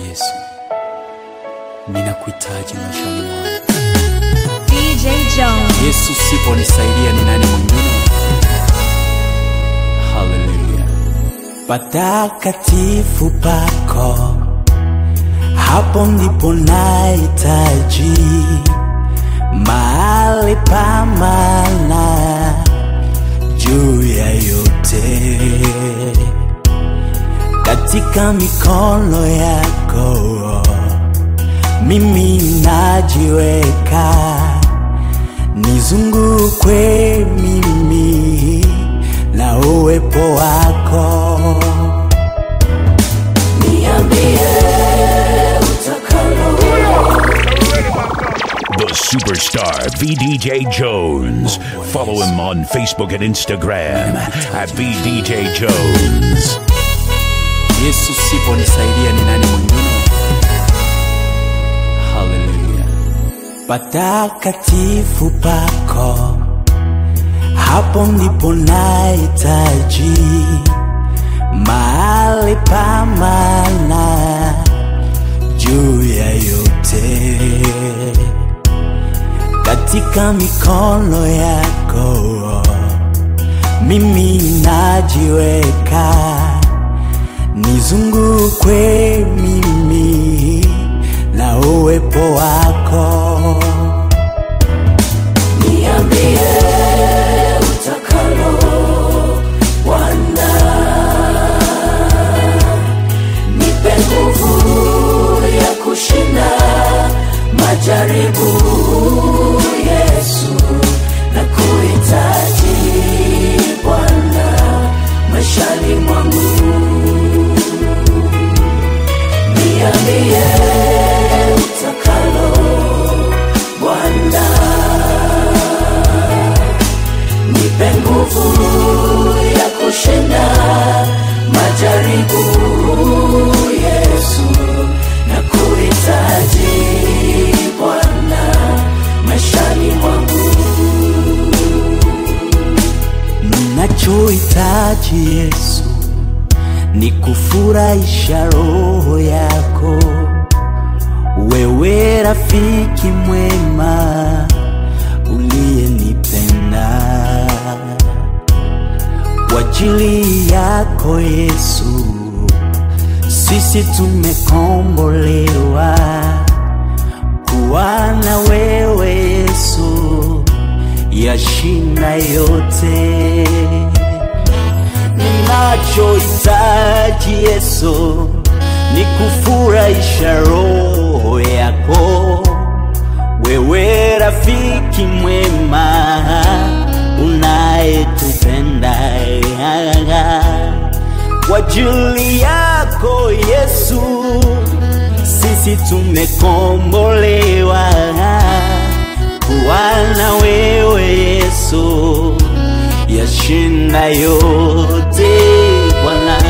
Yesu, ninakuhitaji maishani mwangu. DJ Jones. Yesu, siponisaidia ni nani mwingine? Haleluya. patakatifu pako, hapo ndipo nahitaji mahali pa maana juu ya yote, katika mikono yako mimi najiweka, nizungukwe mimi na uwepo wako. The superstar VDJ Jones. Follow him on Facebook and Instagram at VDJ Jones. Yesu, siponisaidia ni nani mwingine? Haleluya. patakatifu pako, hapo ndipo nahitaji mahali pa maana juu ya yote, katika mikono yako mimi najiweka, nizungukwe mimi na uwepo wako. Ninachohitaji Yesu ni kufurahisha roho yako, wewe rafiki mwema uliyenipenda. Kwa ajili yako Yesu, sisi tumekombolewa kuwa na wewe Yesu, yashinda yote ninachohitaji Yesu ni kufurahisha roho yako, wewe rafiki mwema unayetupenda. Kwa ajili yako Yesu, sisi tumekombolewa kuwa na wewe Yesu yashinda yote Bwana.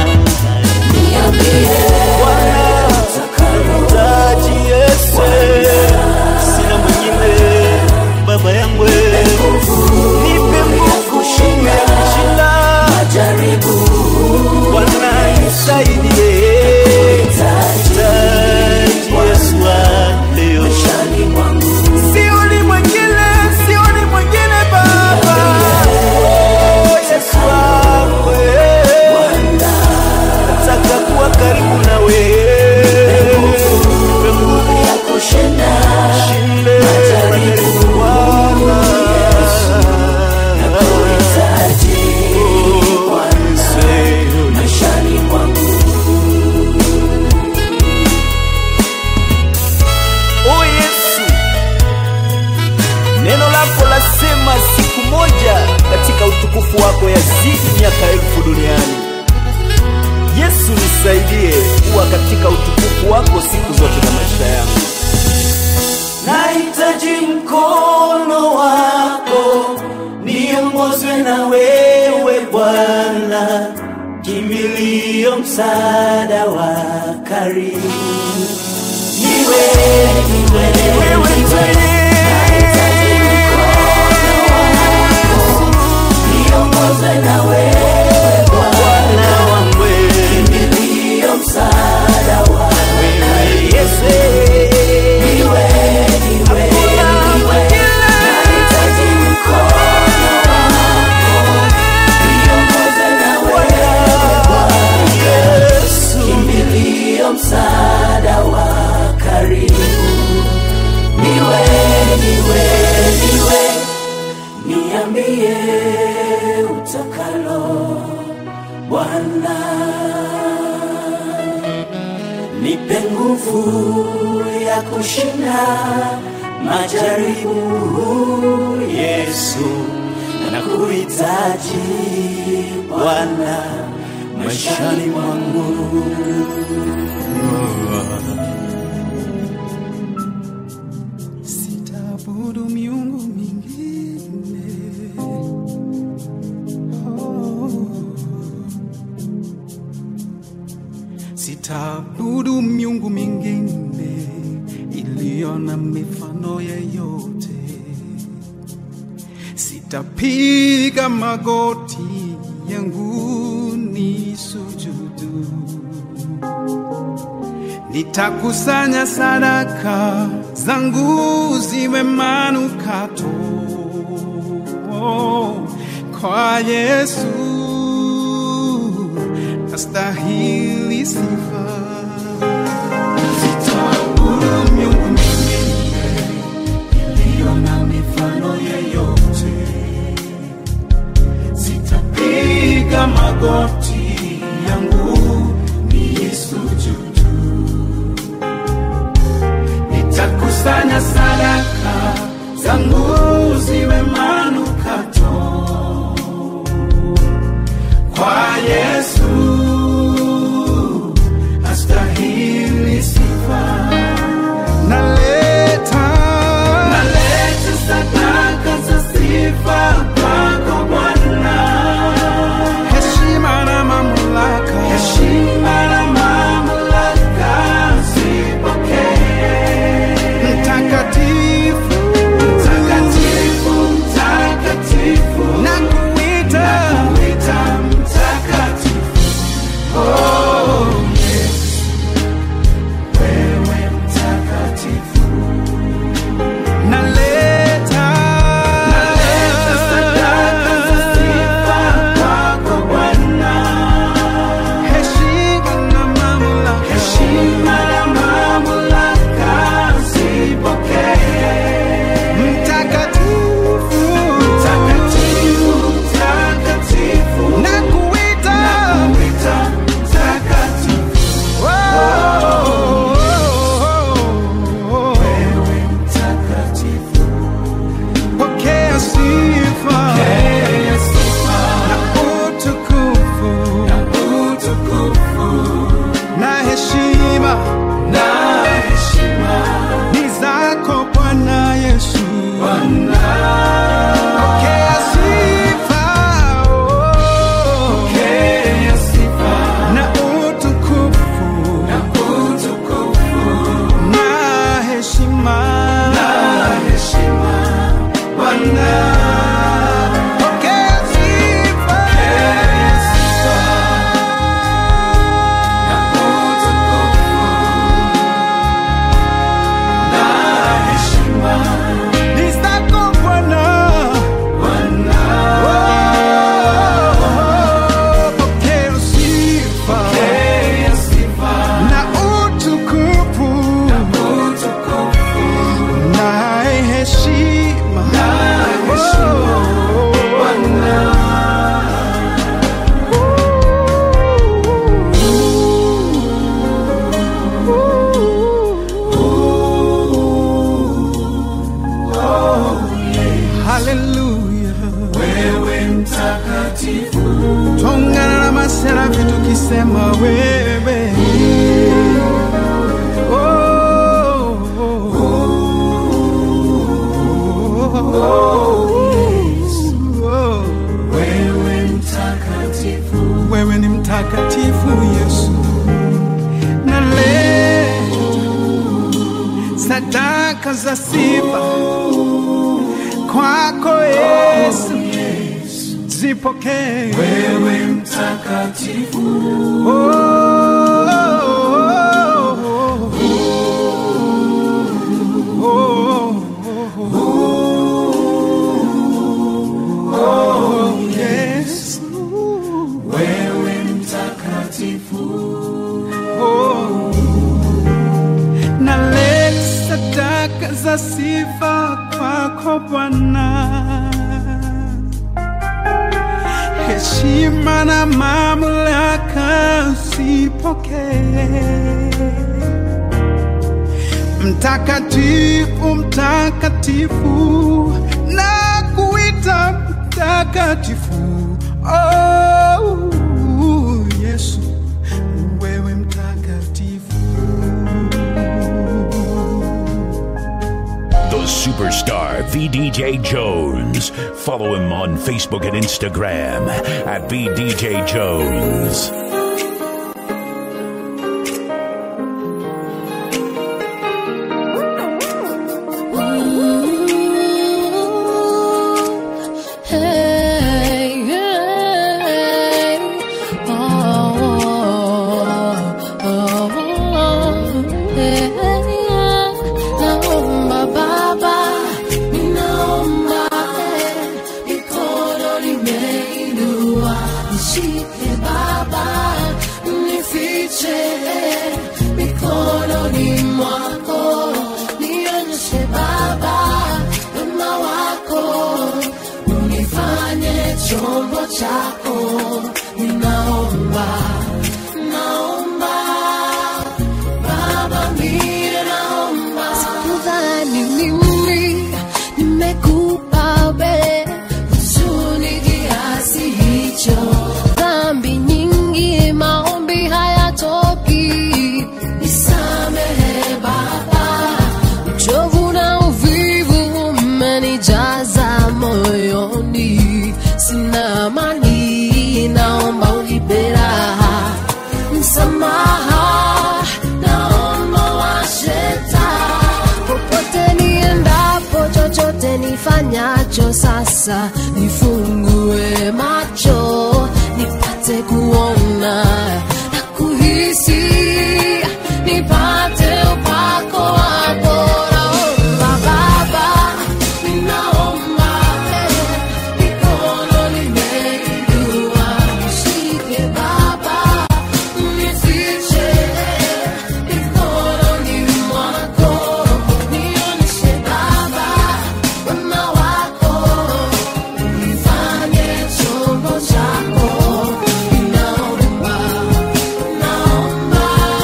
Bwana, taji Yesu, sina mwingine baba yangu, nipe nguvu ya kushinda Bwana, nisaidie taji Yesu wa leo Sioni mwingine, sioni mwingine Baba. Oh, Yesu wangu, eh. Nataka kuwa karibu na wewe. Nipe nguvu ya kushinda majaribu Bwana. Oh, Yesu. Oh Yesu, neno lako lasema siku moja katika utukufu wako yazidi miaka elfu duniani. Yesu, nisaidie kuwa katika utukufu wako siku zote za maisha yangu. Nahitaji mkono wako, niongozwe na wewe Bwana, kimbilio, msaada wa karibu niwe niwe wewe niongozwe na wewe Bwana wangu kimbilio msaada wa wewe Bwana, nipe nguvu ya kushinda majaribu. Yesu, nakuhitaji Bwana maishani mwangu. Sitaabudu miungu mingine. Oh. Sitaabudu miungu mingine iliyo na mifano yeyote. Sitapiga magoti yangu ni sujudu. Nitakusanya sadaka zangu ziwe manukato kwa Yesu, astahili sifa. Sitaabudu miungu mingine iliyo na mifano yeyote, sitapiga magoti yangu niisujudu nitakusanya sadaka zangu ziwe manukato kwa Yesu, astahili sifa. Naleta, naleta sadaka za sifa kwako Bwana, heshima na mamlaka, heshima na mamlaka zipokee mtakatifu mtakatifu mtakatifu nakuita nakuita mtakatifu oh Yesu wewe mtakatifu naleta naleta sadaka za sifa kwako Bwana heshima na mamlaka heshima na mamlaka zipokee mtakatifu mtakatifu mtakatifu nakuita nakuita mtakatifu wewe mtakatifu pokea sifa na utukufu na heshima ni zako Bwana Yesu. Pokea sifa, oh. na utukufu na heshima Bwana. Pokea sifa. Ni zako Bwana. Oh, pokea sifa na utukufu na heshima Oh. Haleluya, wewe mtakatifu, tongana na maserafi tukisema wewe Oh, oh, oh, oh, oh. Wewe ni mtakatifu Yesu, naleta sadaka za sifa kwako Yesu, zipokee wewe mtakatifu. Oh, oh, oh, oh, oh, Yesu, wewe mtakatifu. Oh, naleta sadaka za sifa kwako Bwana, heshima na mamlaka usipokee. Mtakatifu, mtakatifu, na kuita mtakatifu. Oh, Yesu, wewe mtakatifu. The superstar VDJ Jones. Follow him on Facebook and Instagram at VDJ Jones. Hey, hey, oh, oh, oh, hey, naomba Baba, ninaomba eh, mikono nimeinua, nishike Baba, nifiche eh, mikononi mwako, nionyeshe Baba wema wako unifanye chombo chako, ninaomba, naomba Baba, mie naomba. Sikudhani mimi nimekupa mbele huzuni kiasi hicho, dhambi nyingi, maombi hayatoki, nisamehe Baba, uchovu na uvivu umenijaza moyoni, sina amani, naomba unipe raha, msamaha, naomba washeta, popote niendapo, chochote nifanyacho sasa, nifungue macho, nipate kuona na kuhisi, nipate upako wako, naomba Baba, ninaomba eh, mikono nimeinua, nishike Baba, unifiche mikononi mwako, nionyeshe Baba wema wako, unifanye chombo chako, ninaomba, naomba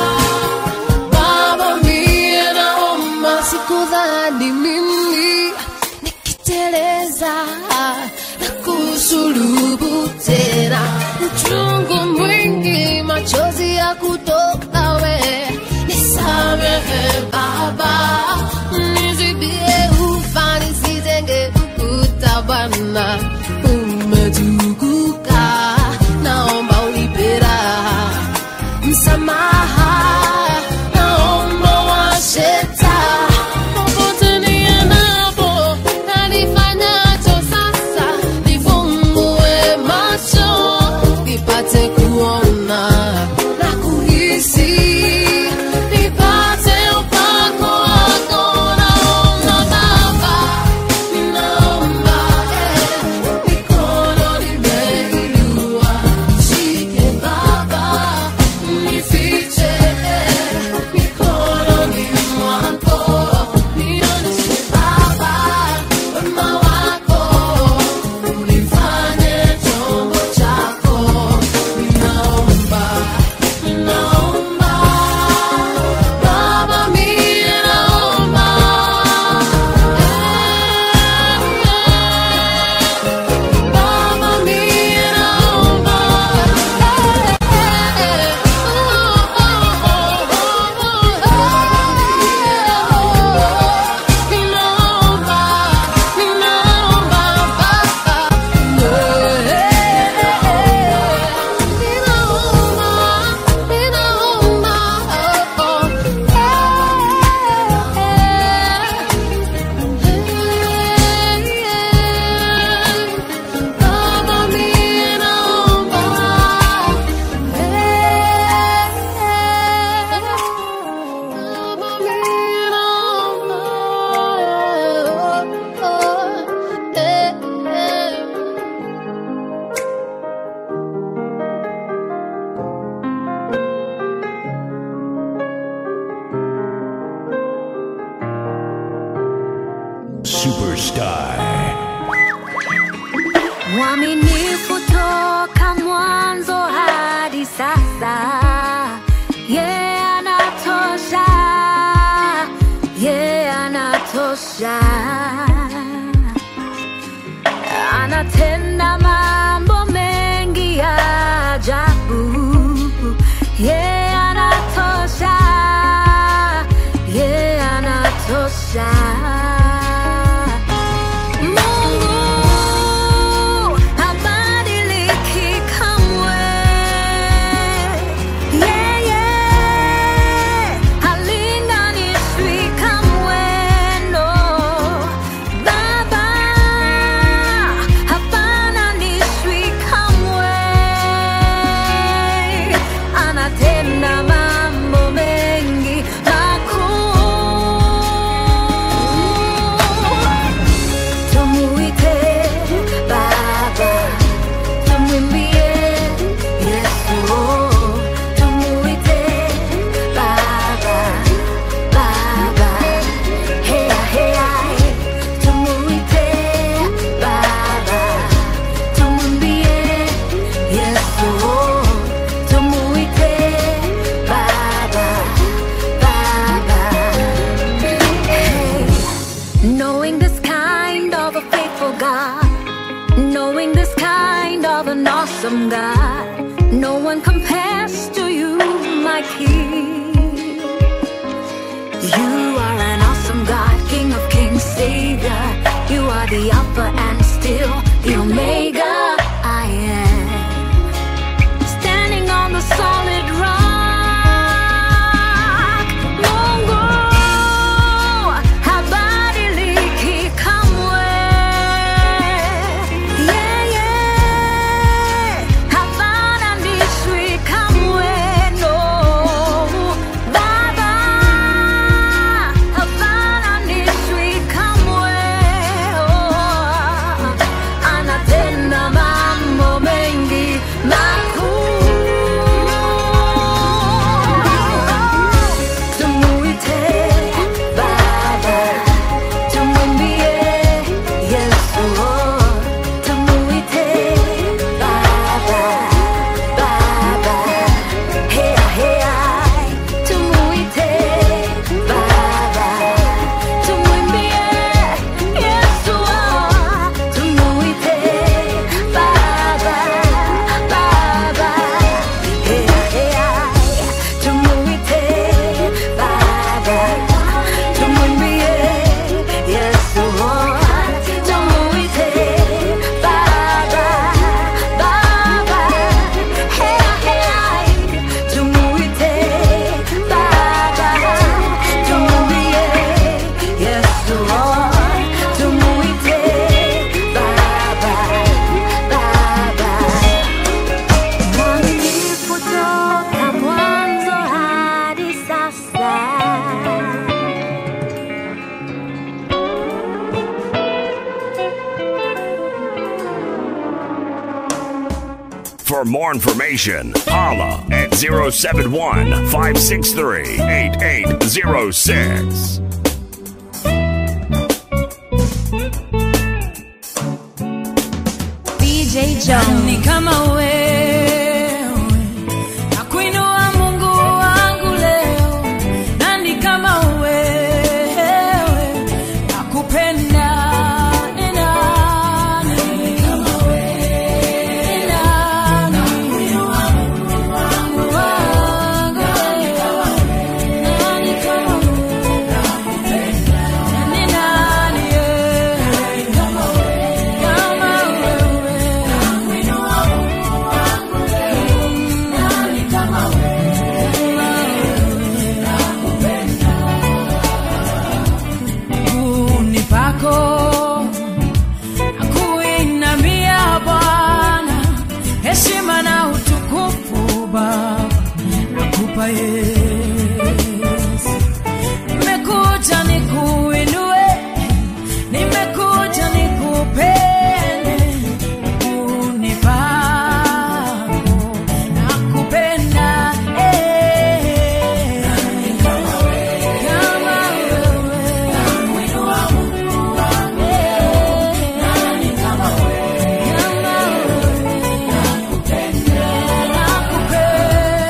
Baba mie naomba, sikudhani mimi nikiteleza na kusulubu tena, uchungu mwingi, machozi ya kutoka we, nisamehe Baba, nizibie ufa nisijenge ukuta Bwana, umetukuka, naomba unipe raha msamaha naomba washeta popote niendapo na nifanyacho sasa nifungue macho nipate kuona na kuhisi nipate upako wako naomba baba ninaomba eh, mikono nimeinua shike baba nifiche mikononi mwako, nionyeshe Baba wema wako, unifanye chombo chako. Ninaomba, ninaomba Baba, mie naomba Baba, mie naomba Baba, mie naomba Superstar. Mwaminifu toka sasa ye anatosha ye anatosha anatenda mambo mengi ya ajabu ye anatosha ye anatosha Mungu habadiliki kamwe. Yeye halinganishwi kamwe, no. Baba hafananishwi kamwe. Anatenda mambo mengi makuu tumuite baba tumwimbie yesu tumuite baba baba hea hea tumuite baba tumwimbie yesu tumuite baba baba hey. Knowing this kind of a faithful God, knowing this kind of an awesome God, no one compares to you, my King. You are an awesome God, King of kings, Savior. You are the Alpha and still the Omega. I am standing on the solid rock. Mungu habadiliki kamwe. Yeye hafananishwi kamwe, no. Baba hafananishwi kamwe, oh. Anatenda mambo mengi makuu. Tumuite Baba, tumwimbie Yesu, tumuite Baba, Baba, hea hea, tumuite Baba, tumwimbie Yesu, tumuite Baba, Baba, hea hea, tumuite Baba, tumwimbie Yesu, tumuite Baba, Baba, hea hea, tumuite Baba, tumwimbie Yesu, tumuite Baba, Baba. Mwaminifu toka mwanzo hadi sasa. For more information, holla at 071 563 8806. DJ Jones. ni kama wewe nakuinua mungu wangu leo nani kama wewe nakupenda ni nani kama wewe ni nani Mungu wangu nani kama wewe nani kama wewe nakupenda ni nani kama wewe kama wewe miguuni pako nakuinamia Bwana, heshima na utukufu Baba nakupa Yesu. Nimekuja nikuinue, nimekuja nikupende, miguuni pako nakupenda eh. Kama wewe Nakupenda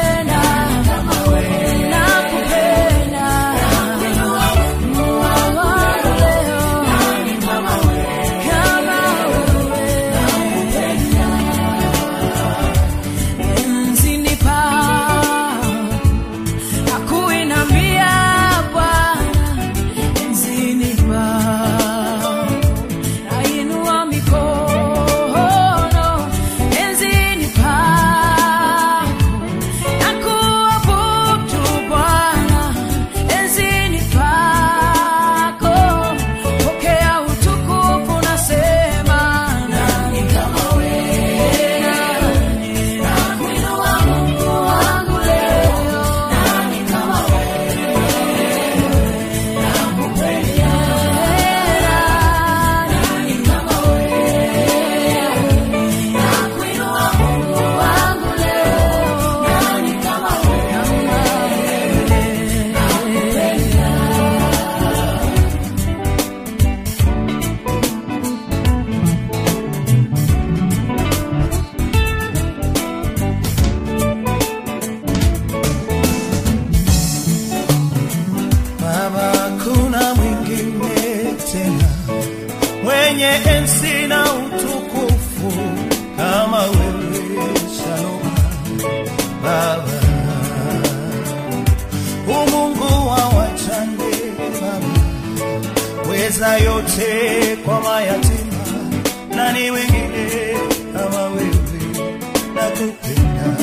teza yote kwa mayatima, nani wengine kama wewe? Nakupenda,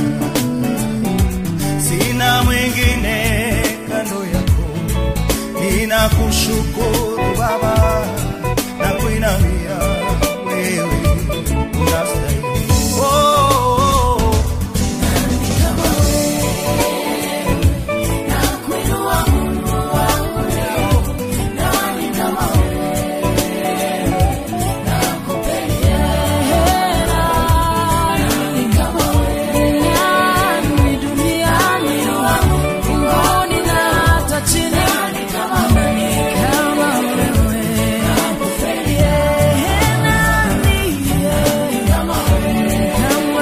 sina mwingine kando yako, ninakushukuru Baba na kuinamia wewe unastahili. Oh, oh, oh. Duniani, duniani, mbinguni na hata chini, nani kama wewe? Yeah, nani, yeah, kama wewe?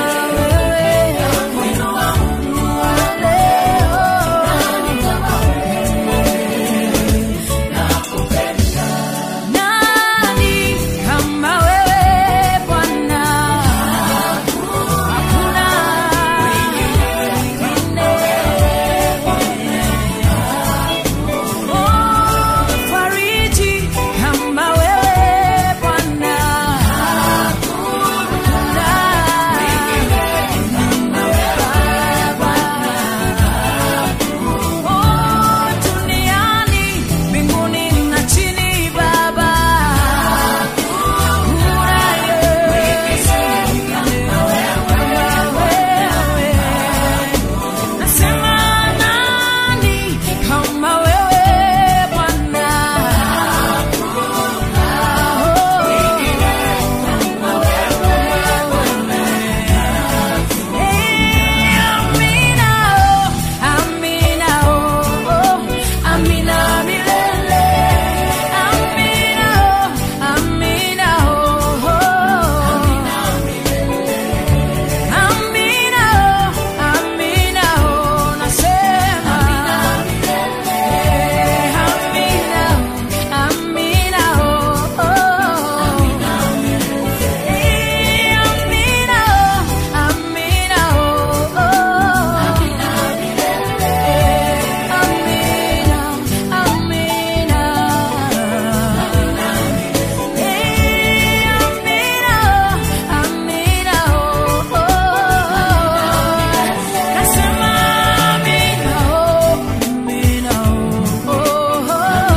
Nani kama wewe Bwana? Hakuna mwingine. Oh, fariji kama wewe Bwana. Hakuna Oh, duniani, mbinguni na chini Baba. Hakuna Yesu kama wewe. Nasema nani kama wewe Bwana? Amina, oh, amina, oh, oh, amina milele. Amina, oh, amina, oh, oh. Amina, oh, amina, oh, nasema. Eh, amina, oh, amina, oh, oh. Eh, amina, oh, amina, oh, oh. Eh, amina, amina. Eh, amina, amina, oh, oh. Nasema amina, oh, amina, oh, oh.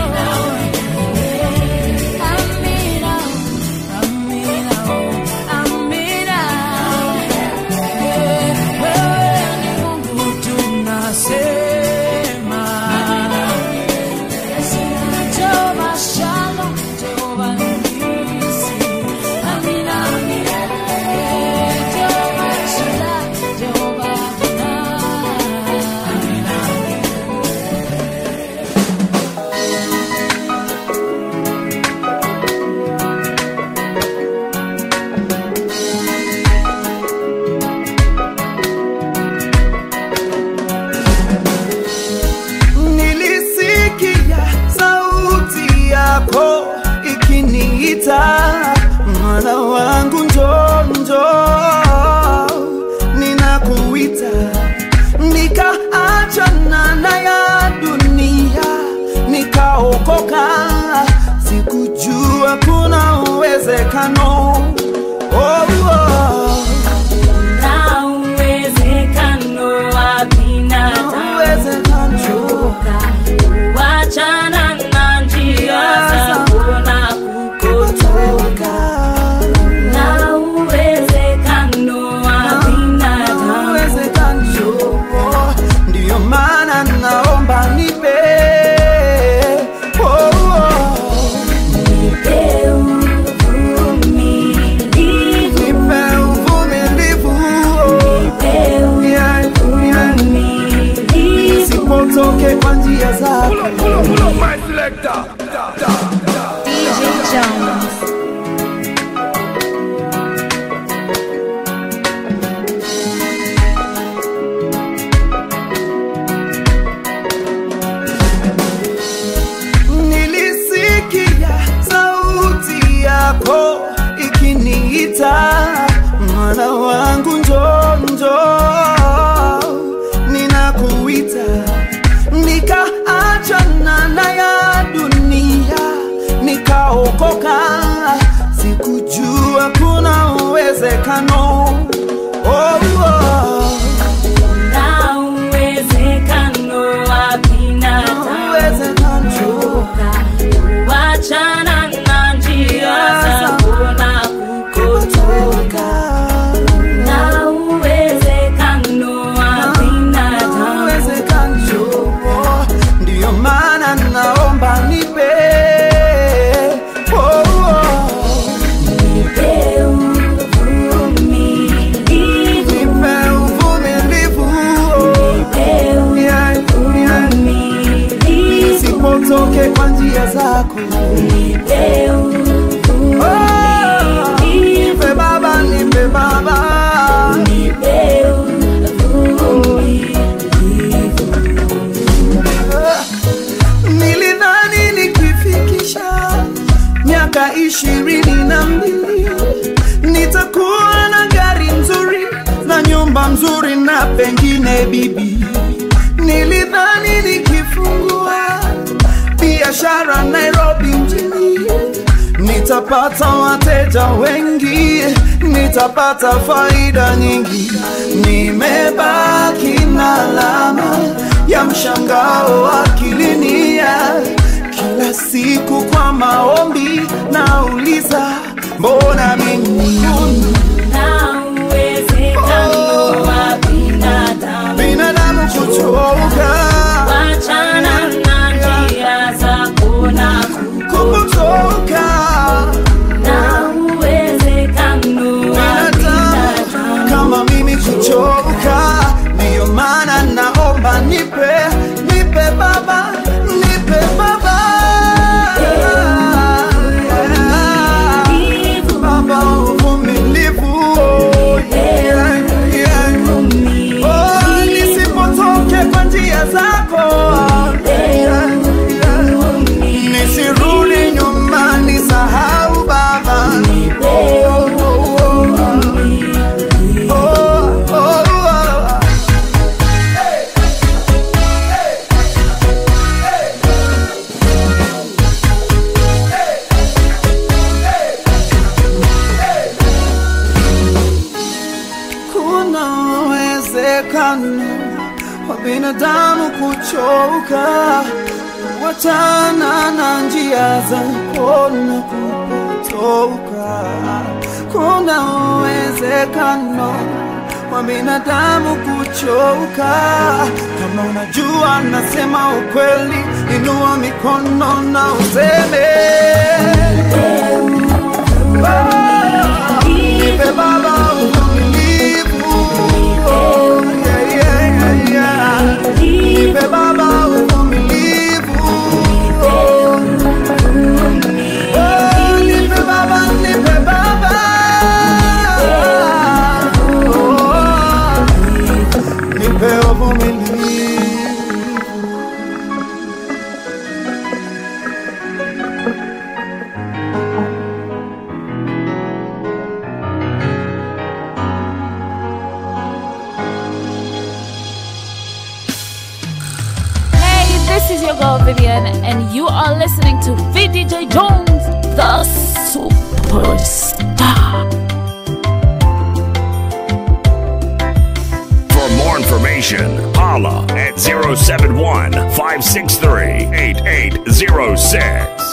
Amina, amina, oh, amina. Eh, wewe ni Mungu tunasema. Jehova Shalom, Jehova Nisi. Amina, amina. Eh, Jehova Shaddai, Jehova Adonai. Nilisikia sauti yako ikiniita, mwana wangu njoo, njoo, ninakuita. Nikaachana na ya dunia, nikaokoka, sikujua kuna uwezekano oh, oh. Na uwezekano wa binadamu Uwezekano. kuachana na njia za kuona kukotoka. Na uwezekano wa binadamu uwezekano. Ndiyo maana naomba nipe oh, oh. nipe uvumilivu, nipe uvumilivu oh. nipe Yeah, yeah. uvumilivu. Nisipotoke kwa njia zako DJ Jones. Nilisikia sauti yako ikiniita, mwana wangu njoo, njoo, ninakuita. Nikaachana na ya dunia, nika uwezekano oh, oh. na uwezekano wa binadamu Uwezekano. wachana na njia zako na kukotoka na uwezekano wa binadamu uwezekano ndiyo maana naomba nipe oh, oh. nipe uvumilivu nipe uvumilivu nipe Yeah, yeah. uvumilivu sipotoke kwa njia zako nipe Oh, uvumilivu nipe baba nipe baba nipe uvumilivu nilidhani nikifikisha miaka ishirini na mbili nitakuwa na gari nzuri na nyumba nzuri na pengine bibi nilidhani nikifungua biashara nairobi mjini nitapata wateja wengi nitapata faida nyingi nimebaki na alama ya mshangao akilini ya kila siku kwa maombi nauliza mbona mimi na uwezekano wa binadamu binadamu kuchoka wachana na njia zako na kutoka na uwezekano wa binadamu binadamu kama mimi kuchoka ndiyo maana naomba nipe nipe baba nipe baba Uvumilivu, baba uvumilivu oh, yeah, yeah. Oh, nisipotoke kwa njia zako yeah, yeah. nisirudi nyuma nisahau baba oh, oh, oh. Oh, oh, oh. Kuna uwezekano wa binadamu kuchoka, wachana na njia zako na kupotoka. Kuna uwezekano wa binadamu kuchoka. Kama unajua nasema ukweli, inua mikono na useme Nipe baba uvumilivu. Oh, yeah, yeah, yeah, yeah. Nipe baba uvumilivu. Oh, nipe baba, nipe baba. Oh, nipe uvumilivu. Hey, this is your girl Vivian, and you are listening to VDJ Jones, the superstar. For more information, holla at 071 563 8806.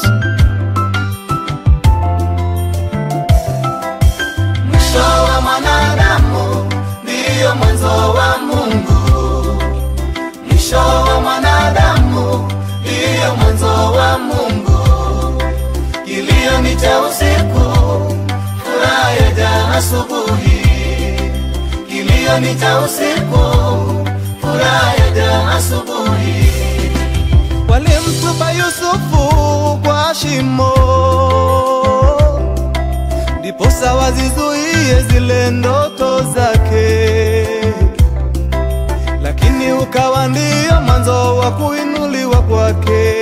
Mwisho wa mwanadamu ndiyo mwanzo wa Mungu. Mwisho wa mwanadamu ndiyo mwanzo wa Mungu. Kilio ni cha usiku, furaha yaja asubuhi. Kilio ni cha usiku, furaha yaja asubuhi. Walimtupa Yusufu kwa shimo ndiposa wazizuie zile ndoto zake, lakini ukawa ndio mwanzo wa kuinuliwa kwake.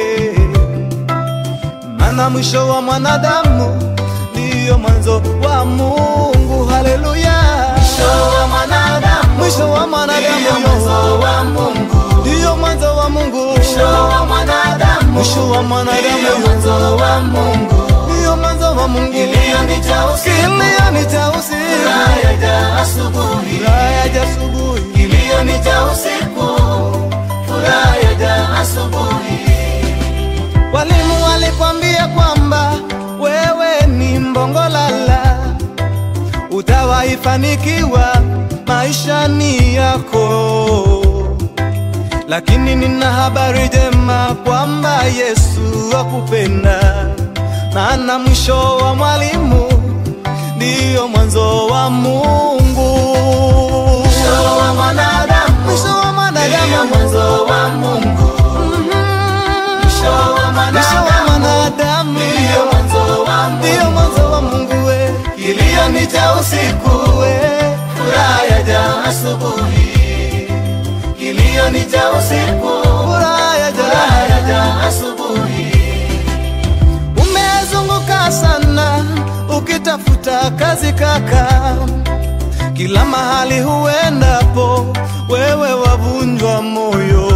Maana mwisho wa mwanadamu ndiyo mwanzo wa Mungu. Haleluya! Mwisho wa mwanadamu, mwisho wa mwanadamu ndiyo mwanzo wa Mungu, ndiyo mwanzo wa Mungu. Mwisho wa mwanadamu, mwisho wa mwanadamu ndiyo mwanzo wa Mungu, ndiyo mwanzo wa wa Mungu, kilio ni cha usiku, kilio ni cha usiku, furaha yaja asubuhi, furaha yaja asubuhi, kilio ni cha usiku, furaha yaja asubuhi. Walimu walikwambia kwamba wewe ni mbongolala, utawaifanikiwa maishani yako, lakini nina habari njema kwamba Yesu akupenda, maana mwisho wa mwalimu ndiyo mwanzo wa Mungu. Mwisho wa mwanadamu, Mwisho wa mwanadamu, ndiyo mwanzo wa Mungu. Mwisho wa mwisho wa mwanadamu, mwanadamu ndiyo mwanzo wa Mungu. ndiyo mwanzo wa Mungu we. Kilio ni cha usiku, we. furaha yaja asubuhi. Kilio ni cha usiku, Furaha yaja. furaha yaja asubuhi. Umezunguka sana ukitafuta kazi kaka, kila mahali huendapo wewe wavunjwa moyo.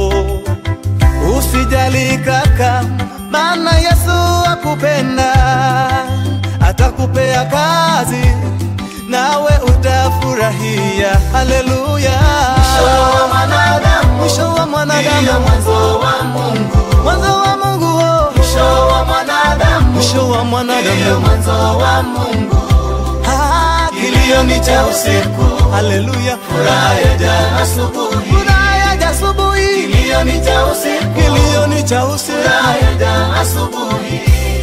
Usijali kaka, maana Yesu akupenda, atakupea kazi nawe utafurahia. Haleluya! Mwisho wa mwanadamu, Mwisho wa ndiyo mwanadamu, mwanzo wa Mungu. mwanzo wa Mungu, oh. Mwisho wa mwanadamu, mwisho wa ndiyo mwanadamu. mwanzo wa Mungu. Ah, Kilio ni cha usiku, Haleluya, furaha yaja asubuhi. furaha yaja asubuhi, Kilio ni cha usiku, kilio ni cha usiku. furaha yaja asubuhi.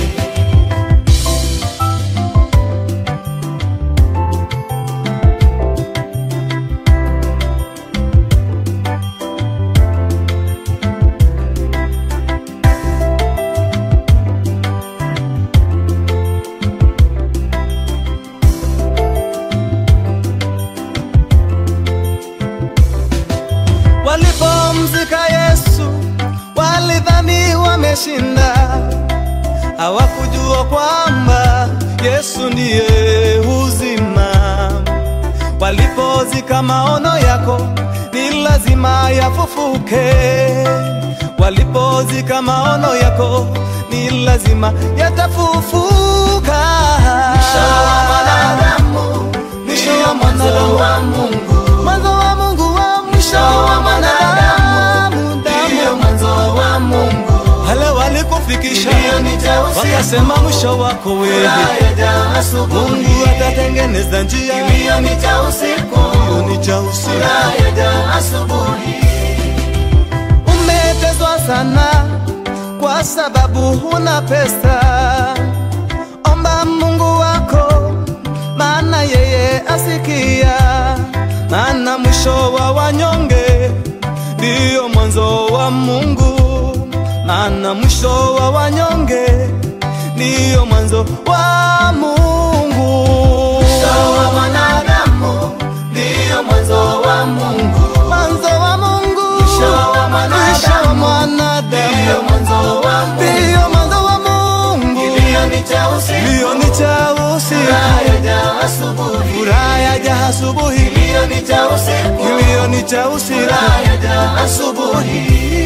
Walipomzika Yesu walidhani wameshinda, hawakujua kwamba Yesu ndiye uzima. Walipozika maono yako ni lazima yafufuke. Walipozika maono yako ni lazima yatafufuka. Mwisho wa mwanadamu, ndiyo mwanzo wa Mungu. Mwanzo wa Mungu wa mwisho wa mwanadamu, Ndiyo damu mwanzo wa Mungu. wale walikufikisha Kilio ni cha usiku, wakasema mwisho wako wewe, furaha yaja asubuhi. Mungu atatengeneza njia. Kilio ni cha usiku, Hiyo ni cha usiku. furaha yaja asubuhi. Umetezwa sana kwa sababu huna pesa. Omba Mungu wako, maana yeye asikia. Maana mwisho wa wanyonge ndiyo mwanzo wa Mungu. Maana mwisho wa wanyonge ndiyo mwanzo wa Mungu. Mwisho wa mwanadamu, ndiyo mwanzo wa Mungu. Mwanzo wa Mungu. Mwisho wa mwanadamu. Mwisho wa mwanadamu. Ndiyo mwanzo wa Mungu. Ndiyo mwanzo wa Mungu. Kilio ni cha usiku, Kilio ni cha usiku. furaha yaja asubuhi. Furaha yaja asubuhi. Kilio ni cha usiku, Kilio ni cha usiku. furaha yaja asubuhi.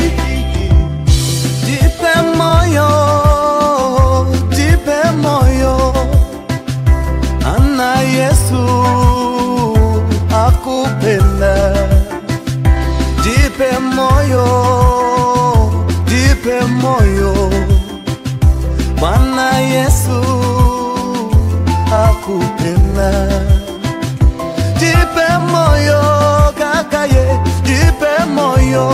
Jipe moyo, jipe moyo, ana Yesu akupenda. Jipe moyo, jipe moyo, Bwana Yesu akupenda. Jipe moyo kakaye, jipe moyo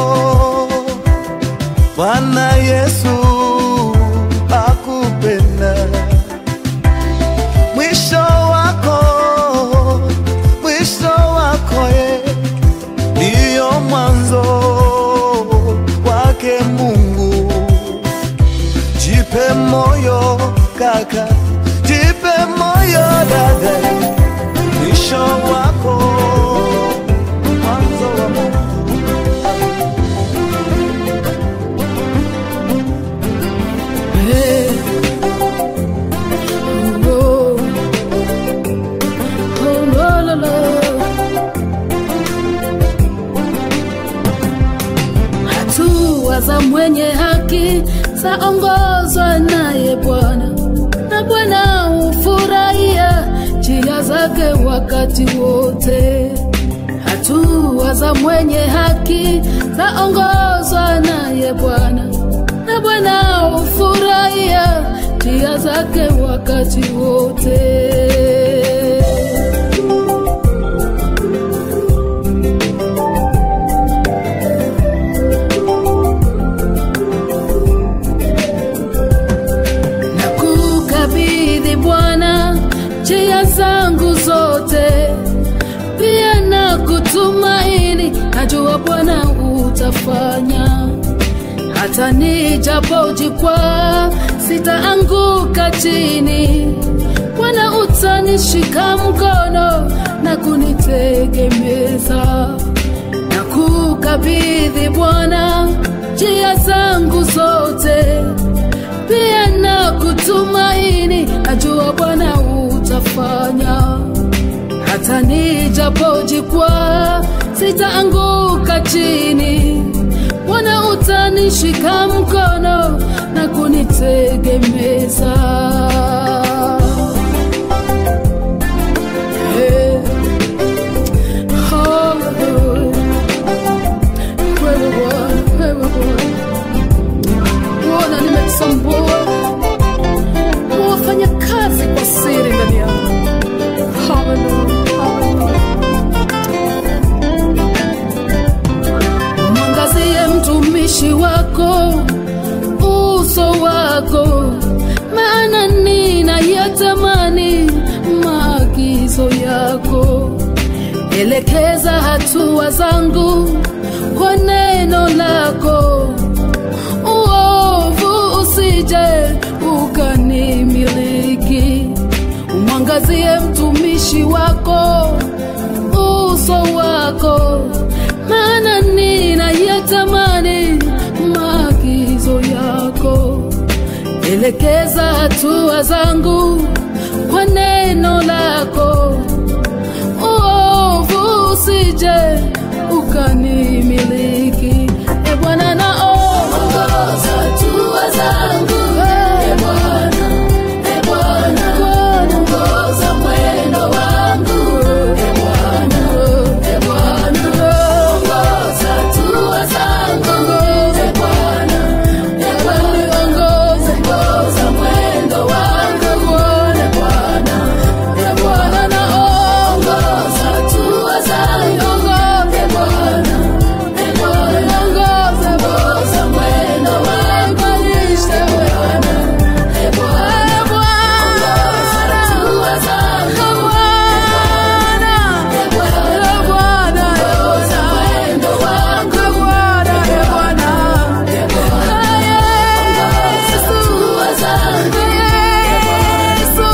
Bwana Yesu akupenda. Mwisho wako, mwisho wako ye, ndiyo mwanzo wake Mungu. Jipe moyo kaka, jipe moyo dada, mwisho wako mwanzo wa Mungu. Hatua za mwenye haki zaongozwa naye Bwana, na na Bwana hufurahia njia zake wakati wote. Hatua za mwenye haki zaongozwa naye Bwana, na Bwana hufurahia njia zake wakati wote. na kukabidhi Bwana njia zangu zote, pia na kutumaini, najua Bwana utafanya. Hata nijapojikwaa sitaanguka chini, Bwana utanishika mkono na kunitegemeza na kukabidhi Bwana njia zangu zote, pia na kutumaini, najua Bwana utafanya. Hata nijapojikwaa sitaanguka chini, Bwana utanishika mkono na kunitegemeza. Hey. Hallelujah. Wewe Bwana, wewe Bwana. Bwana nimetambua wafanya kazi kwa siri ndani yangu. Hallelujah, hallelujah. Mwangazie mtumishi wako uso wako, maana ninayatamani maagizo yako. Elekeza hatua zangu kwa neno lako, uovu usije ukanimiliki. Umwangazie mtumishi wako uso wako, maana ninayatamani maagizo yako. Elekeza hatua zangu kwa neno lako, uovu usije ukanimiliki. E Bwana, naomba hatua zangu, e Bwana, e Bwana, ongoza mwendo wangu, e Bwana, e Bwana, ongoza hatua zangu, e Bwana, e Bwana, ongoza, ongoza mwendo wangu, e Bwana, e Bwana, naongoza hatua zangu, e Bwana, e Bwana, ongoza, ongoza mwendo wangu, nishe Bwana, e Bwana, ongoza hatua zangu, Bwana, e Bwana, Bwana, ongoza mwendo wangu, Bwana, e Bwana, e Bwana, ongoza hatua zangu, Yesu,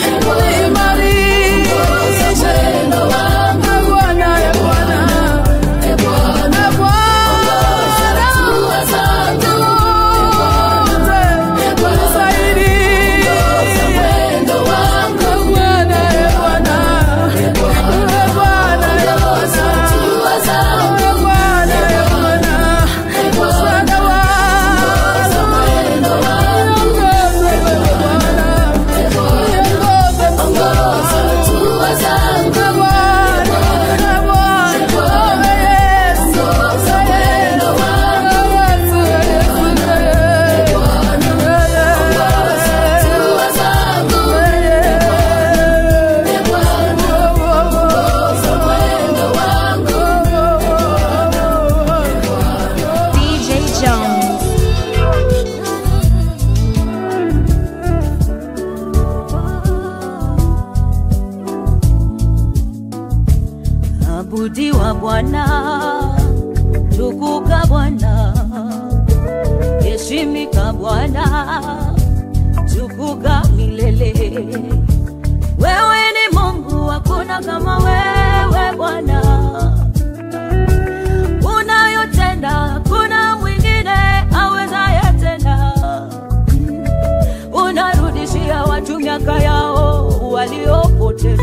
niimarishe mwendo wangu, Bwana, e Bwana, e Bwana, Bwana, hatua zangu, e Bwana, nisaidie mwendo wangu, Bwana, e Bwana, e Bwana, Bwana, ongoza hatua zangu, Bwana, e Bwana, e Bwana, ongoza mwendo wangu, ongoza Bwana, e Bwana, ongoza hatua zangu, Bwana, e Bwana, Yesu, ongoza mwendo wangu, Yesu, Yesu, e Bwana, ongoza hatua zangu, e Bwana, ongoza mwendo wangu, DJ Jones. abudiwa Bwana, tukuka Bwana, heshimika Bwana, tukuka milele. Wewe ni Mungu, hakuna kama wewe Bwana, unayotenda hakuna mwingine awezaye tena. Unarudishia watu miaka yao waliopoteza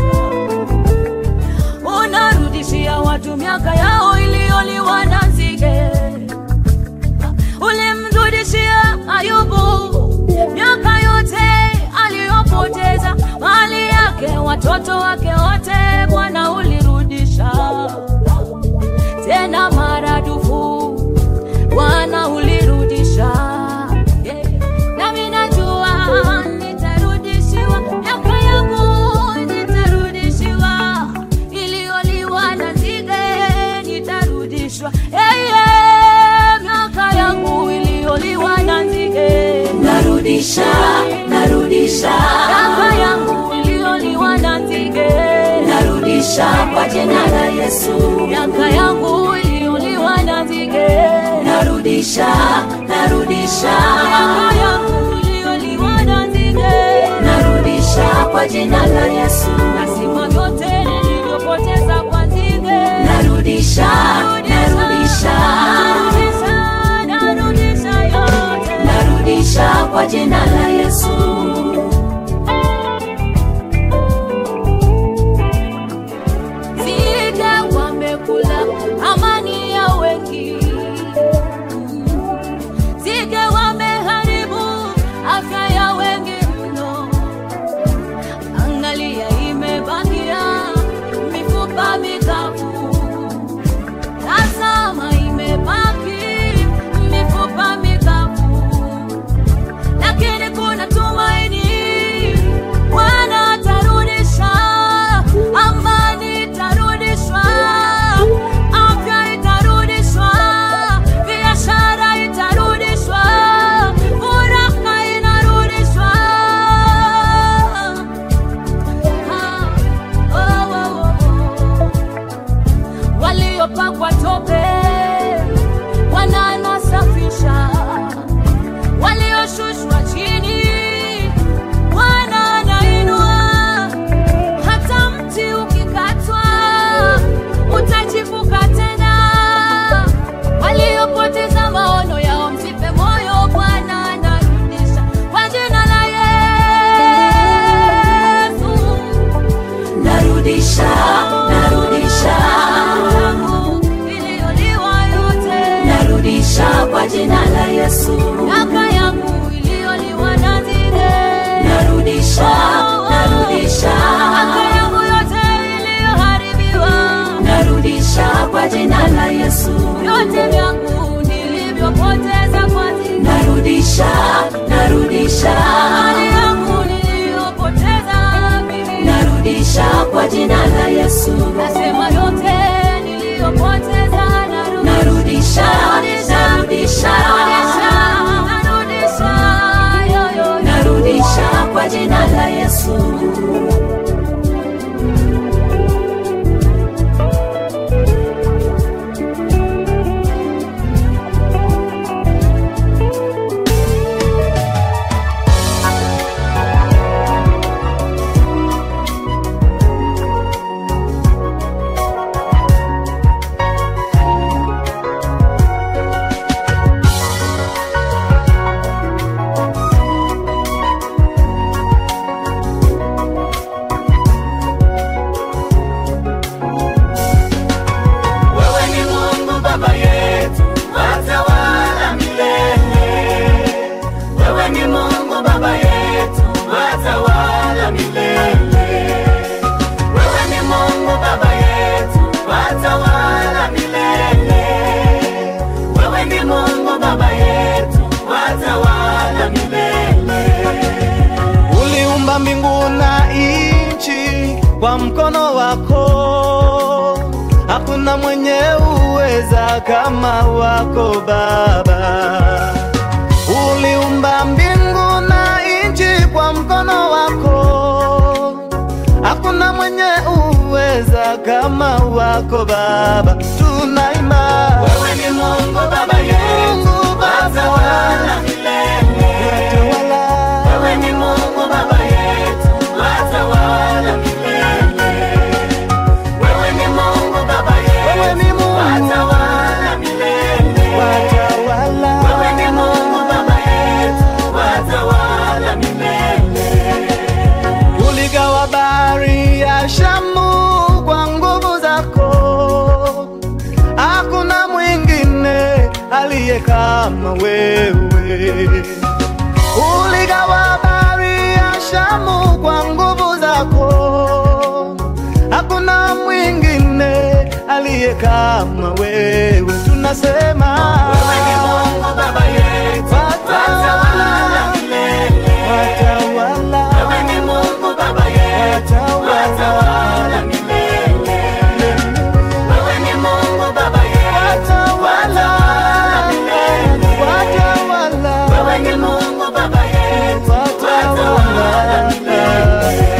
unarudishia watu miaka yao iliyoliwa na nzige. Ulimrudishia Ayubu miaka yote aliyopoteza. watoto wake wote Bwana ulirudisha tena maradufu, Bwana ulirudisha yeah. Nami najua nitarudishiwa miaka yangu, nitarudishiwa iliyoliwa na nzige, nitarudishwa hey, yeah. miaka yangu iliyoliwa na nzige, narudisha narudisha miaka yangu iliyoliwa na nzige, narudisha kwa jina la Yesu miaka yangu iliyoliwa na nzige, narudisha narudisha miaka yangu iliyoliwa na nzige, narudisha kwa jina la Yesu nasima vyote nilivyopoteza kwa nzige, narudisha narudisha narudisha, narudisha yote, narudisha kwa jina la Yesu nzige wamekula amani ya wengi, nzige wameharibu afya ya wengi mno. Angalia, imebakia mifupa mikavu, tazama, imebaki mifupa mikavu, lakini kuna tumaini. Bwana atarudisha amani, itarudishwa afya, itarudishwa biashara, itarudishwa furaha, inarudishwa Ah, oh, oh, oh, oh. waliopakwa tope wananasafisha, walioshushwa chini Bwana anainua. Hata mti ukikatwa utachipuka tena. Waliopoteza maono yao msife moyo, Bwana anarudisha kwa jina la Yesu. narudisha narudisha Tangu iliyoliwa yote, narudisha kwa jina la Yesu miaka yangu iliyoliwa na nzige, narudisha narudisha miaka yangu yote iliyoharibiwa narudisha kwa jina la Yesu vyote vyangu nilivyopoteza kwa nzige, narudisha narudisha mali yangu niliyopoteza mimi, narudisha kwa jina la Yesu nasema yote niliyopoteza narudisha, narudisha narudisha, narudisha narudisha, yo, yo, yo. narudisha kwa jina la Yesu Wewe ni Mungu Baba yetu, watawala milele. Wewe ni Mungu Baba yetu, watawala milele. Wewe ni Mungu Baba yetu, watawala milele. Wewe ni Mungu Baba yetu, watawala milele. uliumba mbingu na nchi kwa mkono wako, hakuna mwenye uweza kama wako Baba. Uliumba mbingu na nchi kwa mkono wako, hakuna mwenye uweza kama wako Baba. Tunaima Wewe ni Mungu Baba yetu, Mungu Baba, watawala milele. watawala Wewe ni Mungu Baba yetu, watawala milele. Wewe ni Mungu Baba yetu, Wewe ni Mungu. watawala milele. watawala Wewe ni Mungu Baba yetu, watawala milele. uligawa bahari ya Shamu kwa nguvu zako, hakuna mwingine aliye kama wewe. Uligawa bahari ya Shamu kwa nguvu zako, hakuna mwingine aliye kama wewe. Tunasema wewe ni Mungu Baba yetu, watawala milele, watawala. Wewe ni Mungu Baba yetu, watawala milele. Wewe ni Mungu Baba yetu, watawala milele, watawala. Wewe ni Mungu Baba yetu, watawala milele.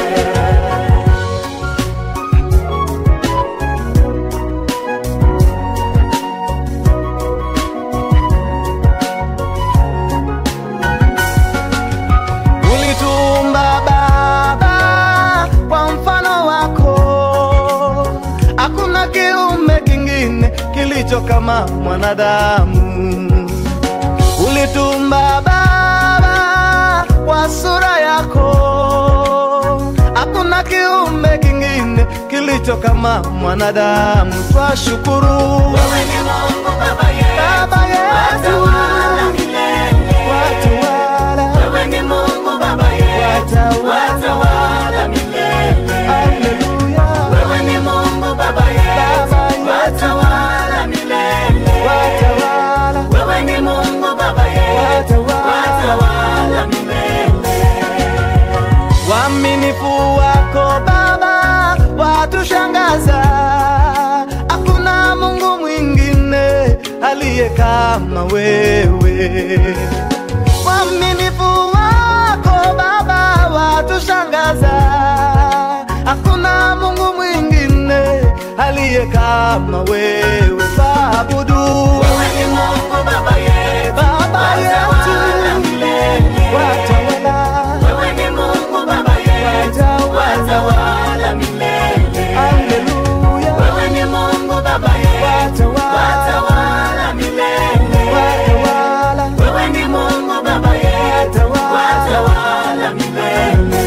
Ulituumba Baba kwa mfano wako, hakuna kiumbe kingine kilicho kama mwanadamu. Ulituumba Baba kwa sura yako, hakuna kiumbe kingine kilicho kama mwanadamu. Twashukuru wewe ni Mungu Baba yetu, Baba yetu, watawala milele, watawala. Wewe ni Mungu Baba yetu, watawala milele. Haleluya. Wewe ni Mungu Baba yetu, watawala milele. Watawala. Wewe ni Mungu Baba yetu, watawala milele. Waaminifu wako Baba watushangaza, hakuna Mungu mwingine aliye kama wewe. Waaminifu wako Baba watushangaza, hakuna Mungu mwingine aliye kama wewe. Waabudu wewe ni Mungu Baba yetu, Baba yetu watawala. Wewe ni Mungu Baba yetu, watawala milele. Haleluya. Wewe ni Mungu Baba yetu, watawala milele. Watawala. Wewe ni Mungu Baba yetu, watawala milele.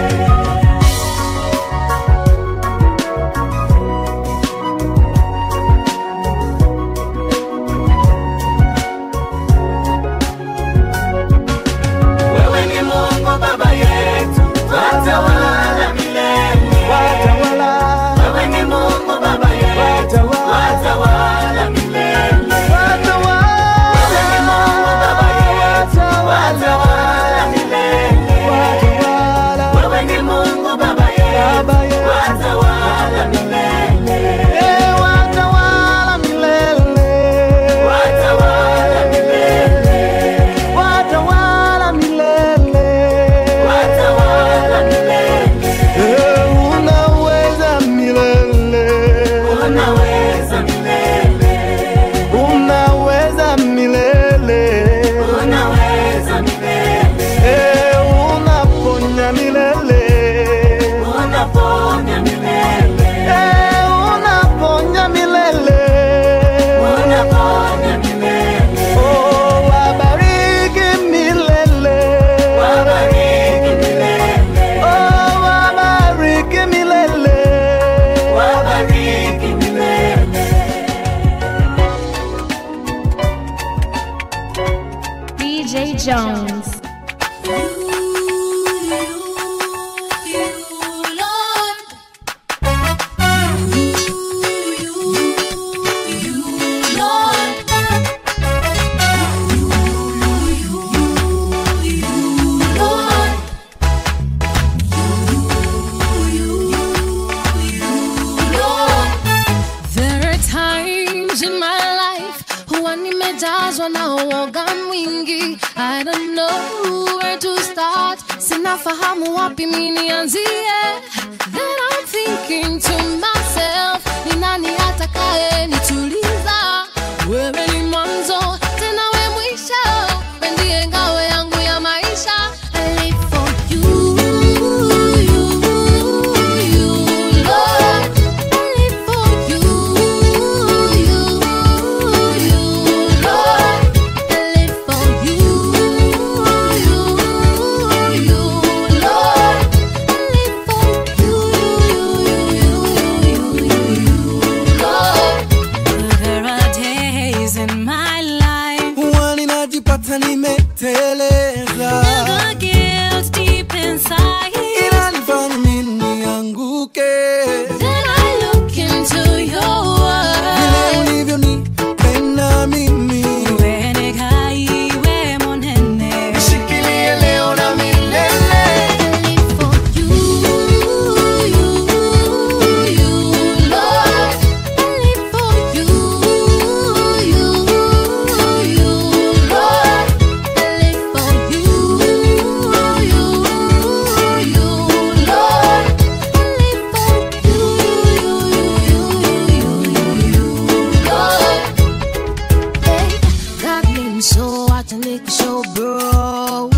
Wewe ni Mungu Baba yetu, watawala milele. Watawala. Wewe ni Mungu Baba yetu, watawala milele. Watawala. Wewe ni Mungu Baba yetu, watawala milele. Watawala. Wewe ni Mungu Baba yetu, watawala milele. Eh, watawala milele. Watawala milele. Watawala milele. Watawala milele. Eh, unaweza milele. Unaweza milele. Unaweza milele. Unaweza milele. Eh, unaponya milele. Unaponya milele. Eh, unaponya milele. Unaponya milele. Oh, wabariki milele. Wabariki milele. Oh, wabariki milele. Wabariki milele. DJ Jones. There are times in my life huwa nimejazwa na uoga mwingi. I don't know where to start, sinafahamu wapi mi nianzie. Then I'm thinking to myself, ni nani atakaye nituliza? Wewe ni mwanzo tena we mwisho, we ndiye ngao yangu ya maisha. I live for you, you, you, Lord. I live for you, you, you, Lord. I live for you, you, you, Lord. I live for you, you, you, you, you, Lord. There are days in my life Huwa ninajipata nimeteleza, the guilt deep inside. inanifanya mimi nianguke. Then I so I can make a show, bro.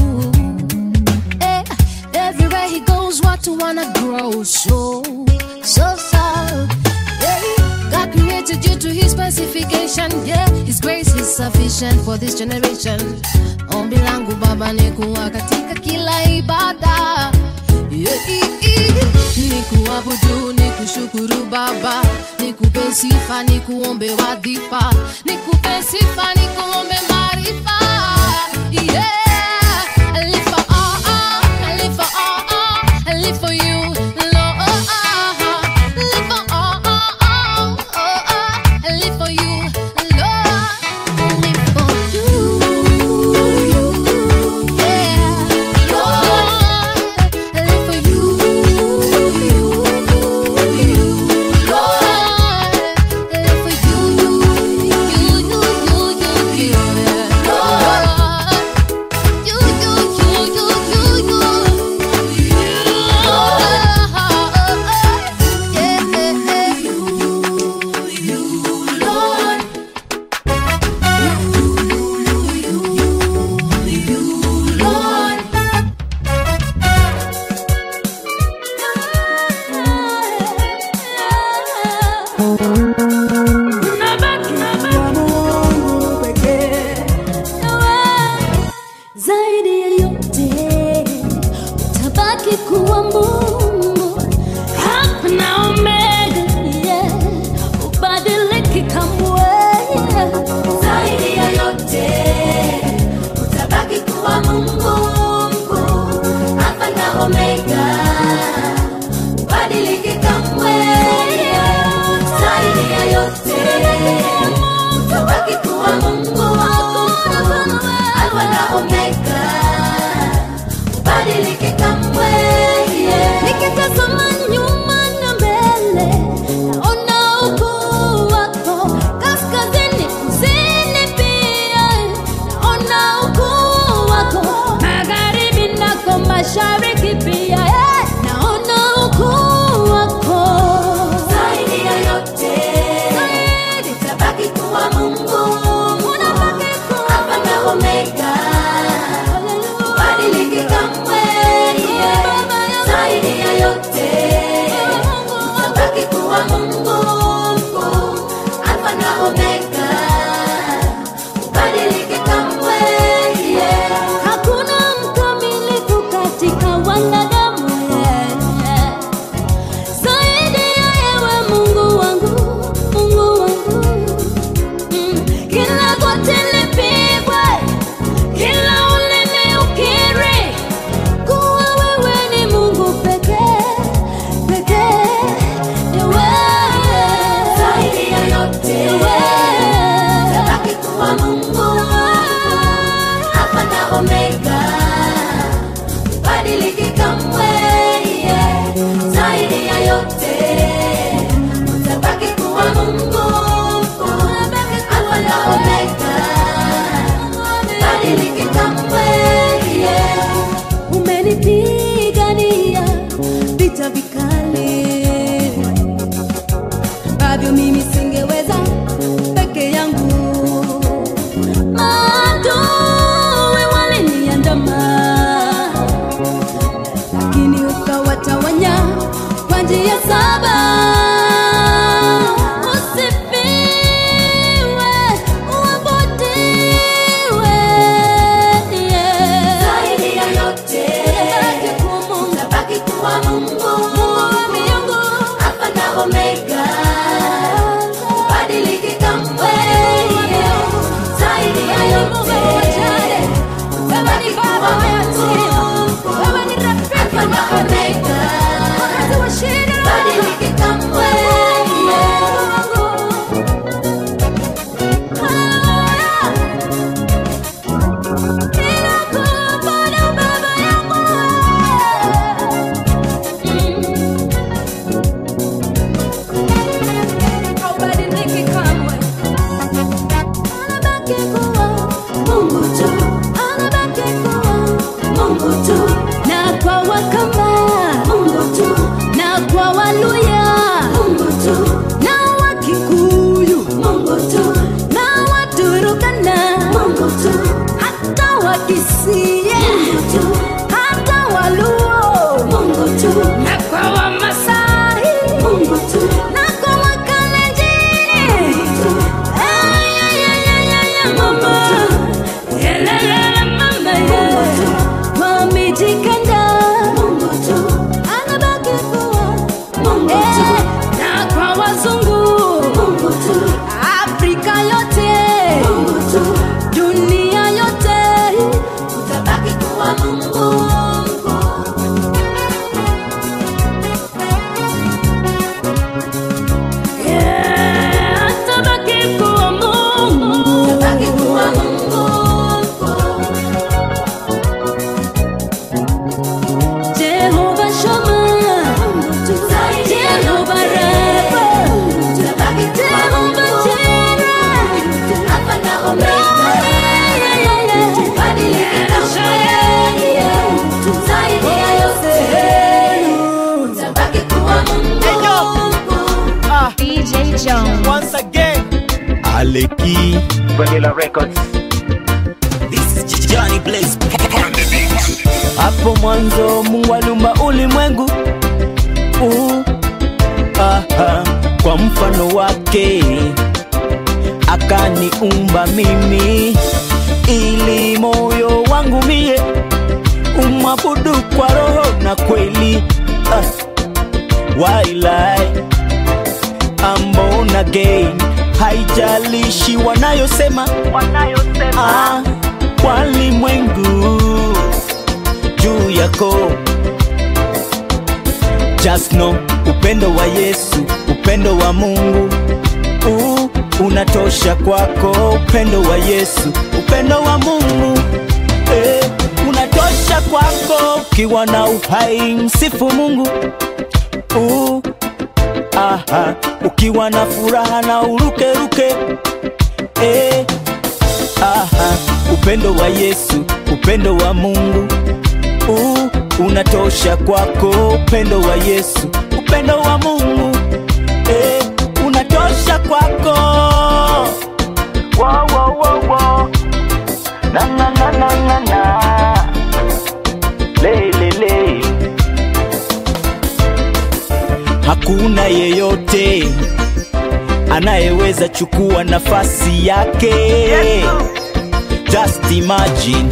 Eh, everywhere he goes, what to wanna grow so, so, so. Yeah, God created you to His specification. Yeah, His grace is sufficient for this generation. Ombi langu Baba ni kuwa katika kila ibada. Yeah, i- i- ni kuabudu, ni kushukuru Baba, ni kupe sifa, ni kuombe wadhifa, ni kupe sifa, ni kuombe maarifa. Yeah, I live for all, all, I live for all, all, I live for you, Lord. Live for all, all, all, oh, oh, I live for you, Lord. I live for you, yeah, Lord. I live for you, you, you, Lord. I live for you, you, you, you, you, you, Lord. You, you, you, you, you, you, Lord. Lord. zaidi ya yote utabaki kuwa Mungu Alfa na Omega, yeah. ubadiliki kamwe zaidi ya yote utabaki kuwa Mungu mkuu, Alfa na Omega, ubadiliki kamwe. Zaidi ya yote utabaki kuwa Mungu mkuu, Alfa na Omega, ubadiliki kamwe. nikitazama nyuma na mbele naona ukuu wako kaskazini kusini pia naona ukuu wako magharibi nako mashariki pia eh, naona ukuu wako Zaidi ya yote utabaki kuwa Mungu Alfa na Omega, ubadiliki kamwe. Zaidi ya yote utabaki kuwa Mungu mkuu, Alfa na Omega, ubadiliki kamwe. hakuna mkamilifu katika wanadamu yeah. zaidi ya yewe mungu wangu mungu wangu mm. kila goti lipigwe kila ulimi ukiri kuwa wewe ni mungu pekee pekee ni wewe Zaidi ya yote utabaki kuwa Mungu Alfa na Omega, ubadiliki kamwe. Zaidi ya yote utabaki kuwa Mungu Alfa na Omega, ubadiliki kamwe. umenipigania vita vikali ambavyo mimi singeweza peke yangu maadui waliniandama lakini ukawatawanya kwa njia saba usifiwe uabudiwe yeah. Zaidi ya yote utabaki kuwa Mungu Alfa na Omega, ubadiliki kamwe. Zaidi ya yote utabaki kuwa Mungu Alfa na Omega, ubadiliki kamwe. Haubadiliki kamwe. Unabaki kuwa Wakisii, hata Waluo, na kwa Wamasai, na kwa Wakalenjin. Ay, ay, ay, ay, ay, ay, mama. Yelelele, mama, yeah. Wamejikanda, anabaki kuwa Eh, na kwa wazungu Afrika yote dunia yote utabaki kuwa Mungu. Yeah, atabaki kuwa Mungu. Atabaki kuwa Mungu. Jehovah Shammah, Jehovah Rapha, Jehovah Jireh, Alpha na Omega. Badilika shayeye, zaidi ya yote, utabaki kuwa Mungu. DJ Jones. Once again, Aleki Vanilla Records. this is Johnny Blaze. Hapo mwanzo Mungu aliumba ulimwengu uh, aha, kwa mfano wake akaniumba mimi ili moyo wangu mie umwabudu kwa roho na kweli ah, wailai I'm born again haijalishi wanayosema ah, walimwengu juu yako just know upendo wa yesu upendo wa mungu uh, unatosha kwako upendo wa yesu upendo wa mungu eh, unatosha kwako ukiwa na uhai msifu mungu uh, aha, ukiwa na furaha na urukeruke eh, aha, upendo wa Yesu, upendo wa Mungu uh, unatosha kwako, upendo wa Yesu, upendo wa Mungu eh, unatosha kwako wow, wow, wow, wow. Na, na, na, na, na, na. Le, le, le. hakuna yeyote anayeweza chukua nafasi yake just imagine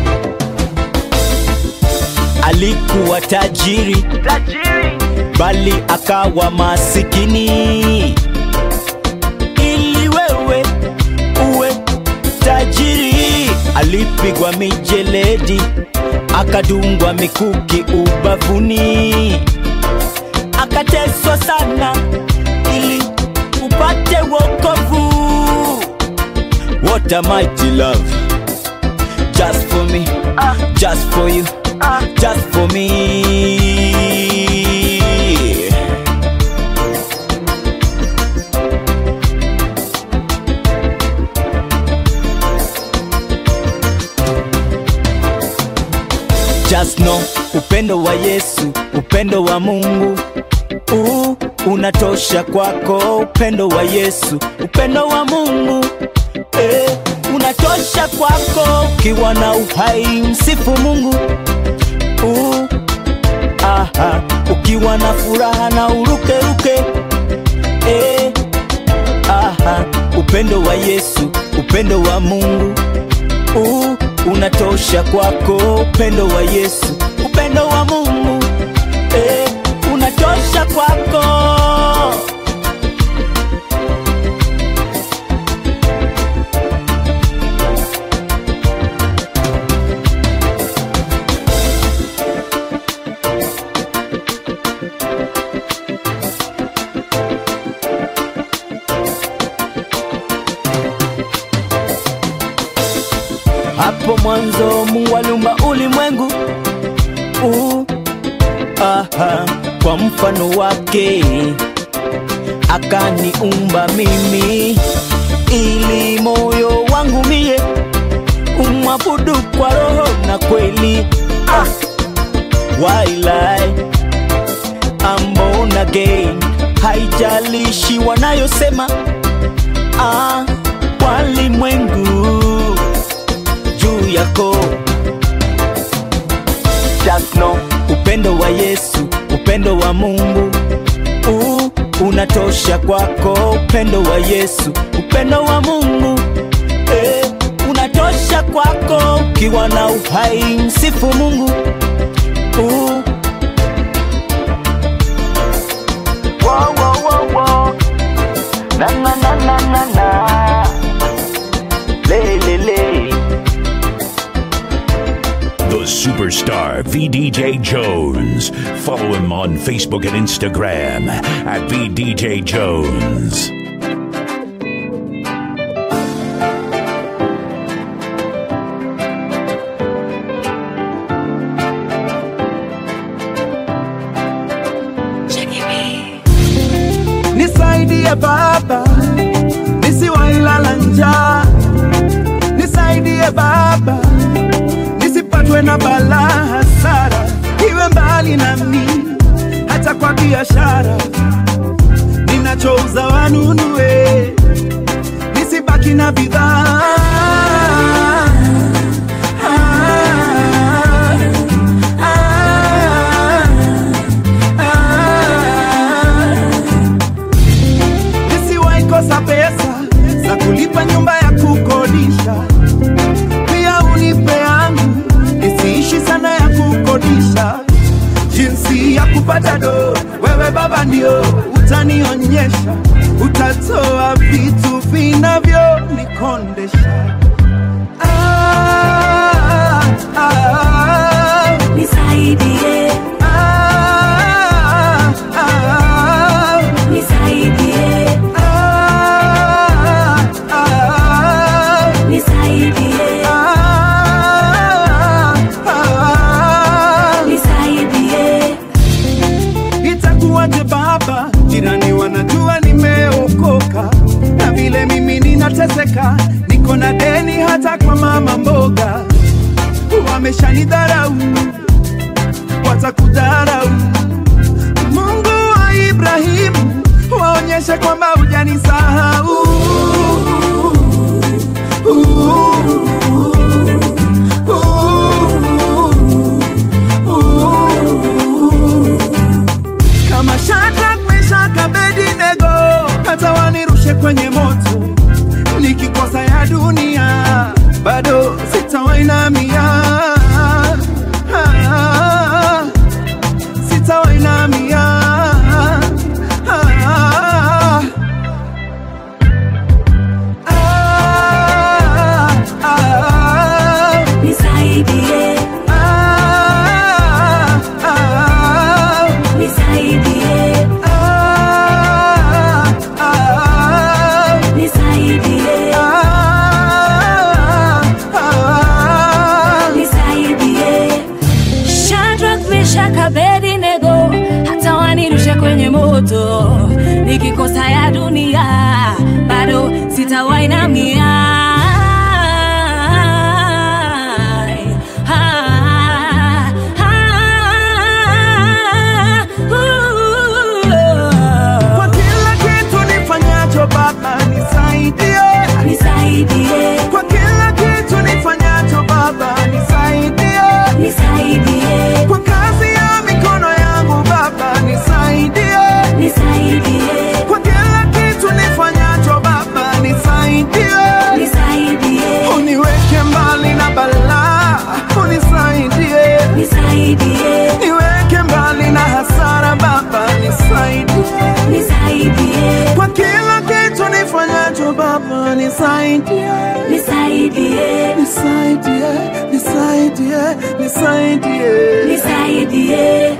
alikuwa tajiri, bali akawa masikini ili wewe uwe tajiri alipigwa mijeledi akadungwa mikuki ubavuni akateswa sana ili upate wokovu what a mighty love just for me just for you just for me just know upendo wa Yesu upendo wa Mungu uh, unatosha kwako upendo wa Yesu upendo wa Mungu eh, unatosha kwako ukiwa na uhai msifu Mungu uh, aha, ukiwa na furaha na urukeruke eh, aha, upendo wa Yesu upendo wa Mungu uh, unatosha kwako upendo wa Yesu upendo wa Mungu eh, unatosha kwako hapo mwanzo Mungu aliumba ulimwengu uh, aha, kwa mfano wake akaniumba mimi ili moyo wangu mie umwabudu kwa roho na kweli ah, wailai I'm born again haijalishi wanayosema ah, walimwengu juu yako wa Yesu, upendo wa Mungu uh, unatosha kwako. Upendo wa Yesu, upendo wa Mungu eh, unatosha kwako. Ukiwa na uhai, msifu Mungu uh, Wow, wow, wow, wow. Na, na, na, na, na, na. Le, le, le. The superstar VDJ Jones. Follow him on Facebook and Instagram at VDJ Jones. Nisaidie Baba, nisiwailala njaa. Nisaidie Baba, nisipatwe na balaa hasara, iwe mbali nami, hata kwa biashara ninachouza wanunue, nisibaki na bidhaa Ah, ah, ah. Nisiwahi kosa pesa za kulipa nyumba ya kukodisha, pia unipe yangu nisiishi sana ya kukodisha. Jinsi ya kupata do, wewe Baba ndio utanionyesha, utatoa vitu vinavyonikondesha. Ah, ah, ah. Nisaidie, Ah, ah, nisaidie, ah, ah. nisaidie, Ah, ah, nisaidie. Itakuwaje baba, jirani wanajua nimeokoka, na vile mimi ninateseka, niko na deni hata kwa mama mboga, wameshanidharau, watakudharau. Mungu wa Ibrahimu, waonyeshe kwamba hujanisahau. kama Shadrach, Meshach, Abednego, hata wanirushe kwenye moto, nikikosa ya dunia bado sitawainamia, Ah, sitawainamia. Ah, ah, ah, Nisaidie, ah, ah. nisaidie, Ah, ah, nisaidie, ah, ah. nisaidie. Shadrach, Meshach, Abednego, hata wanirushe kwenye moto, nikikosa ya dunia bado sitawainamia. Ah, ah, Kwa kila kitu nifanyacho Baba nisaidie, Nisaidie, kwa kila kitu nifanyacho Baba nisaidie, nisaidie, kwa kazi ya mikono yangu Baba nisaidie, nisaidie, kwa kila kitu nifanyacho Baba nisaidie, nisaidie, uniweke mbali na balaa, unisaidie nisaidie, niweke mbali na hasara Baba nisaidie, nisaidie, kwa kila kitu nifanyacho Baba nisaidie, nisaidie, nisaidie, nisaidie, nisaidie. nisaidie.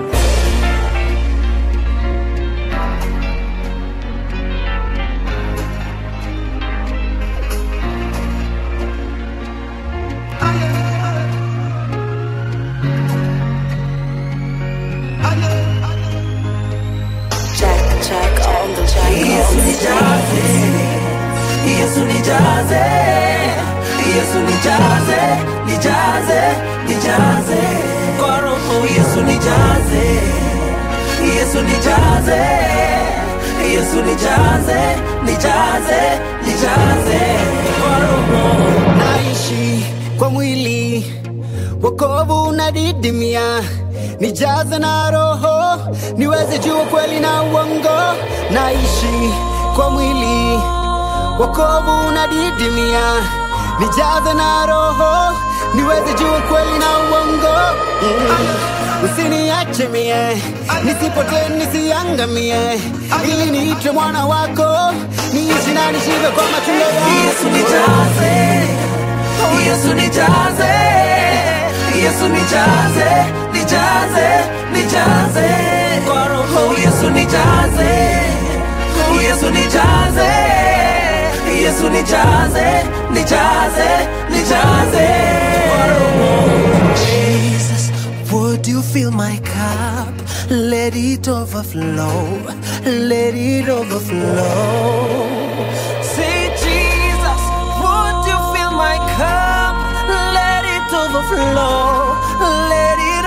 Yesu nijaze, Yesu nijaze, Yesu nijaze, nijaze, nijaze kwa roho. Yesu nijaze, Yesu nijaze, Yesu nijaze, nijaze, nijaze kwa roho. naishi kwa mwili wokovu unadidimia nijaze na roho niweze jua kweli na uongo naishi kwa mwili wokovu unadidimia nijaze na roho niweze jua kweli na uongo mm. usiniache mie nisipotee nisiangamie ili niitwe mwana wako niishi na nishibe kwa matunda Yesu nijaze, Yesu nijaze, Yesu nijaze, nijaze, nijaze kwa roho. Yesu nijaze, Yesu nijaze, Yesu nijaze, nijaze, nijaze kwa roho. Jesus, would you fill my cup? Let it overflow, let it overflow. Say, Jesus, would you fill my cup? Let it overflow, let it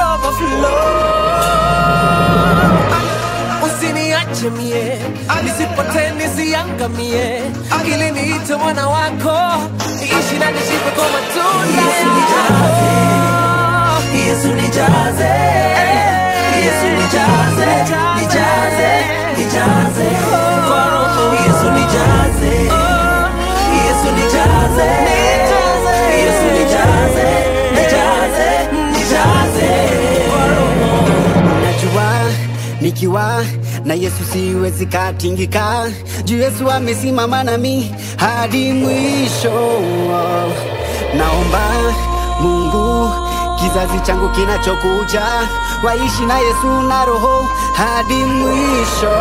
overflow. Usiniache mie, nisipotee nisiangamie, ili niite mwana wako, niishi na nishibe kwa matunda yako. Yesu nijaze, Yesu nijaze, nijaze, nijaze kwa roho. Yesu nijaze, Yesu nijaze, Yesu nijaze, nijaze, nijaze kwa roho. najua nikiwa na yesu siwezi katingika juu yesu amesimama nami hadi mwisho naomba mungu kizazi changu kinachokuja waishi na yesu na roho hadi mwisho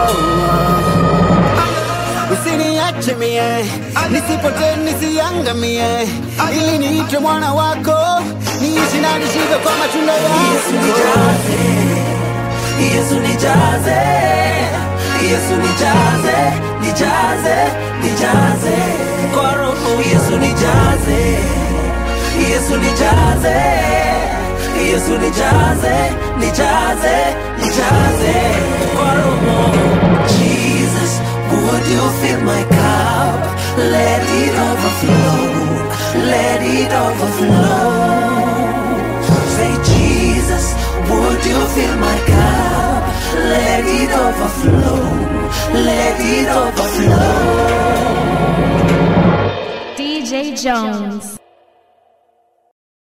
usiniache mie nisipotee nisiangamie ili niitwe mwana wako niishi na nishibe kwa matunda yako Yesu nijaze, Yesu nijaze, nijaze, nijaze kwa roho. Yesu nijaze, Yesu nijaze, Yesu nijaze, nijaze, nijaze kwa roho. Jesus, would you fill my cup? Let it overflow, let it overflow. Say, Jesus, would you fill my cup? Let it overflow, let it overflow. DJ Jones.